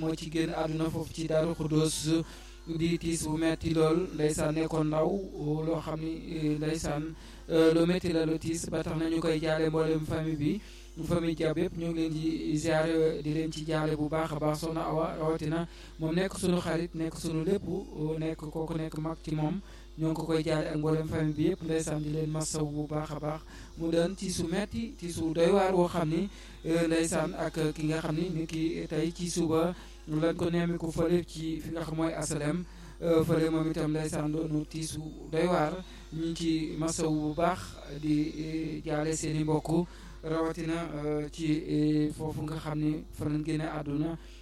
moo ci génn àdduna foofu ci Daaru Xuddoos di tiis bu metti lool ndeysaan nekkoon ndaw loo xam ni ndeysaan lu metti la lu tiis ba tax na ñu koy jaale mboolem famille bi famille Diab yëpp ñu ngi leen di ziare di leen ci jaale bu baax a baax soxna Awa rawatina moom nekk sunu xarit nekk sunu lépp nekk kooku nekk mag ci moom ñoo ngi ko koy jaale ak mboolem famille bi yëpp ndeysaan di leen masaw bu baax a baax mu doon ci su metti ci su doy waar woo xam ni ndeysaan ak ki nga xam ni ni ki tey ci suba lan ko nemmiku fële ci fi nga xam mooy asalem fële moom itam ndeysaan doonu tiisu doy waar ñu ngi ci masaw bu baax di jaale seen i mbokk rawatina ci foofu nga xam ni fa lañ génne àdduna